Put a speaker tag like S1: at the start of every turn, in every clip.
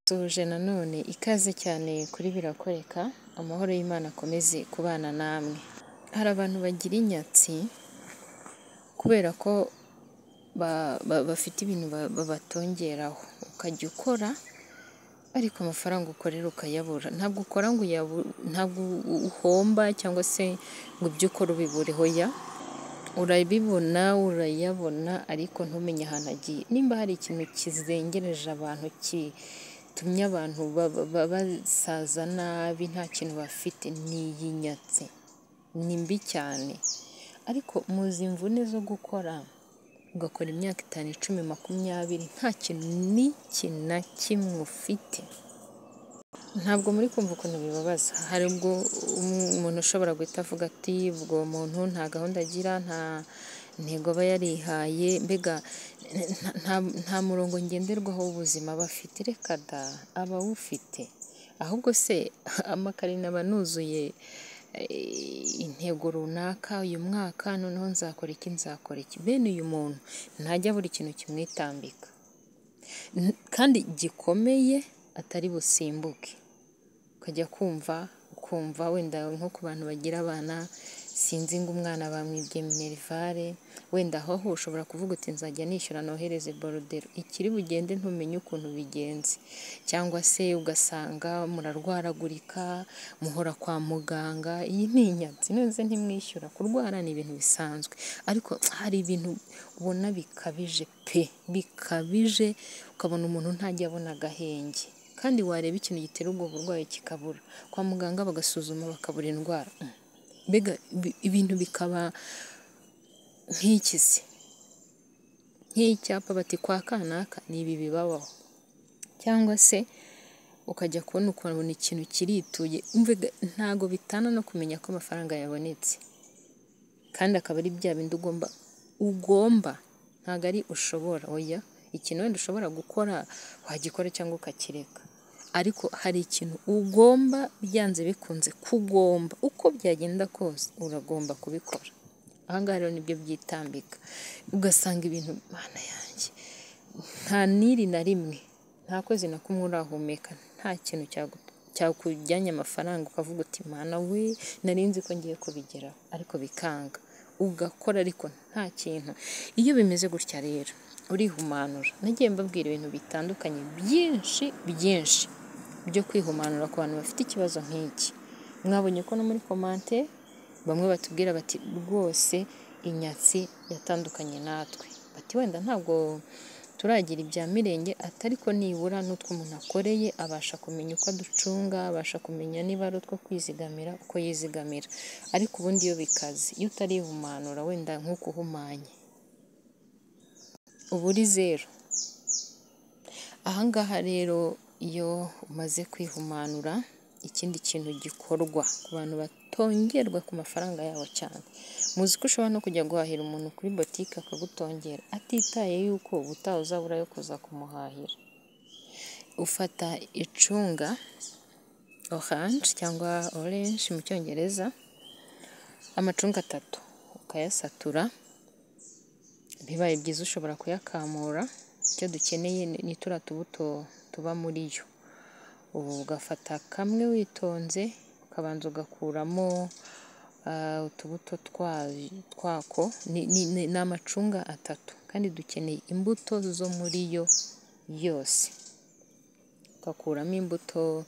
S1: Dusoje nanone ikaze cyane kuri Birakoreka, amahoro y'Imana akomeze kubana namwe. Hari abantu bagira inyatsi kubera ko bafite ibintu babatongeraho, ukajya ukora ariko amafaranga ukorera ukayabura, ntabwo ukora ngo ntabwo uhomba cyangwa se ngo ibyo ukora ubibure, hoya urabibona urayabona ariko ntumenye ahantu agiye, nimba hari ikintu kizengereje abantu gitumye abantu basaza nabi nta kintu bafite ni iyi nyatsi, ni mbi cyane ariko muzi imvune zo gukora ugakora imyaka itanu, icumi, makumyabiri nta kintu n'iki na kimwe ufite, ntabwo muri kumva ukuntu bibabaza, hari ubwo umuntu ushobora guhita avuga ati ubwo muntu nta gahunda agira, nta ntego aba yarihaye, mbega nta murongo ngenderwaho w'ubuzima aba afite, reka da aba awufite, ahubwo se amakarine aba anuzuye intego runaka, uyu mwaka noneho nzakora iki, nzakora iki, bene uyu muntu ntajya abura ikintu kimwitambika kandi gikomeye atari busimbuke, ukajya kumva ukumva wenda nko ku bantu bagira abana sinzi ngo umwana bamwibye minerivare, wenda aho ho ushobora kuvuga uti nzajya nishyura nohereze borudero, ikiri bugende ntumenye ukuntu bigenze cyangwa se ugasanga murarwaragurika, muhora kwa muganga, iyi ni inyatsi ntuze ntimwishyura, kurwara ni ibintu bisanzwe ariko hari ibintu ubona bikabije pe, bikabije ukabona umuntu ntajya abona agahenge kandi wareba ikintu gitera ubwo burwayi kikabura, kwa muganga bagasuzuma bakabura indwara, mbega ibintu bikaba nk'iki se, nk'icyapa bati kwa kanaka ni ibi bibabaho cyangwa se ukajya kubona ukabona ikintu kirituye, ntabwo bitana no kumenya ko amafaranga yabonetse kandi akaba ari bya bindi ugomba, ugomba ntabwo ari ushobora, oya ikintu wenda ushobora gukora wagikora cyangwa ukakireka ariko hari ikintu ugomba byanze bikunze kugomba, uko byagenda kose uragomba kubikora, aha ngaha rero nibyo byitambika ugasanga ibintu Mana yanjye nta n'iri na rimwe, nta kwezi na kumwe urahumeka, nta kintu cyakujyanye amafaranga ukavuga uti Mana we nari nzi ko ngiye kubigeraho ariko bikanga, ugakora ariko nta kintu, iyo bimeze gutya rero urihumanura, nagiye mbabwira ibintu bitandukanye byinshi byinshi byo kwihumanura ku bantu bafite ikibazo nk'iki, mwabonye ko no muri komante bamwe batubwira bati rwose inyatsi yatandukanye natwe, bati wenda ntabwo turagira ibya mirenge ariko nibura n'utwo umuntu akoreye abasha kumenya uko aducunga, abasha kumenya niba ari utwo kwizigamira uko yizigamira, ariko ubundi iyo bikaze iyo utarihumanura wenda nk'uko uhumanye uba uri zeru, aha ngaha rero iyo umaze kwihumanura ikindi kintu gikorwa ku bantu batongerwa ku mafaranga yabo cyane, muzi ko ushobora no kujya guhahira umuntu kuri botike akagutongera atitaye yuko ubutaha uzabura yo kuza kumuhahira, ufata icunga oranje cyangwa orange mu cyongereza, amacunga atatu ukayasatura bibaye byiza ushobora kuyakamura, icyo dukeneye ni turiya tubuto tuba muri yo, ubu ugafata kamwe witonze ukabanza ugakuramo utubuto twako, ni amacunga atatu kandi dukeneye imbuto zo muri yo yose, ugakuramo imbuto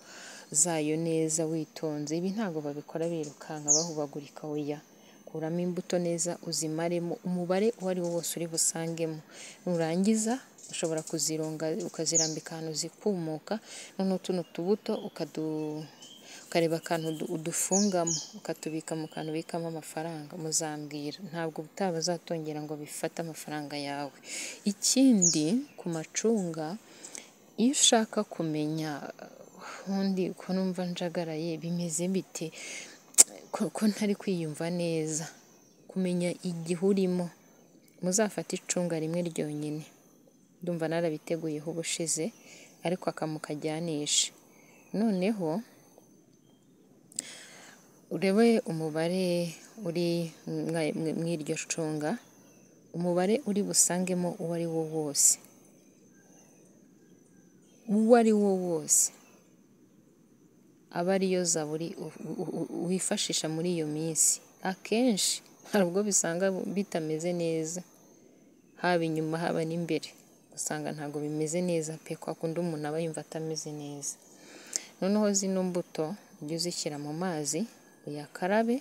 S1: zayo neza witonze, ibi ntabwo babikora birukanka bahubagurika oya, kuramo imbuto neza uzimaremo umubare uwo ari wo wose uri busangemo, nurangiza ushobora kuzironga ukazirambika ahantu zikumuka, noneho tuno tubuto ukareba akantu udufungamo ukatubika mu kantu ubikamo amafaranga, muzambwira ntabwo ubutaha bazatongera ngo bifate amafaranga yawe, ikindi ku macunga iyo ushaka kumenya ubundi ko numva njagaraye bimeze bite ko ntari kwiyumva neza, kumenya igihe urimo, muzafate icunga rimwe ryonyine, ndumva narabiteguyeho ubushize ariko aka mukajyanishe, noneho urebe umubare uri muri iryo cunga, umubare uri busangemo uwo ari wo wose. uwo ari wo wose aba ariyo zaburi u- u- u- wifashisha muri iyo minsi akenshi hari ubwo bisanga bitameze neza haba inyuma haba n'imbere usanga ntabwo bimeze neza pe kwa kundi umuntu aba yumva atameze neza noneho zino mbuto ujye uzishyira mu mazi uyakarabe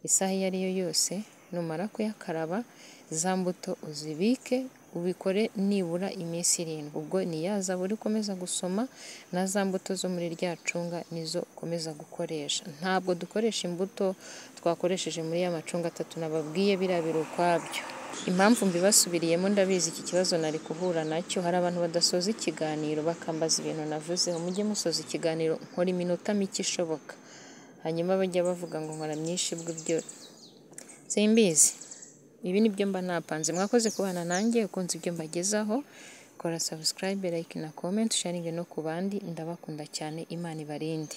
S1: isaha iyo ari yo yose numara kuyakaraba za mbuto uzibike ubikore nibura iminsi irindwi ubwo ni ya zaburi ukomeza gusoma na za mbuto zo muri rya cunga nizo ukomeza gukoresha ntabwo dukoresha imbuto twakoresheje muri ya macunga atatu nababwiye biriya biri ukwabyo impamvu mbibasubiriyemo ndabizi iki kibazo nari guhura nacyo hari abantu badasoza ikiganiro bakambaza ibintu navuzeho mujye musoza ikiganiro nkora iminota mike ishoboka hanyuma bajya bavuga ngo nkora myinshi bw'ibyo simbizi ibi ni byo mba napanze mwakoze kubana nanjye ukunze ibyo mbagezaho kora subscribe like na comment sharing no ku bandi ndabakunda cyane imana ibarinde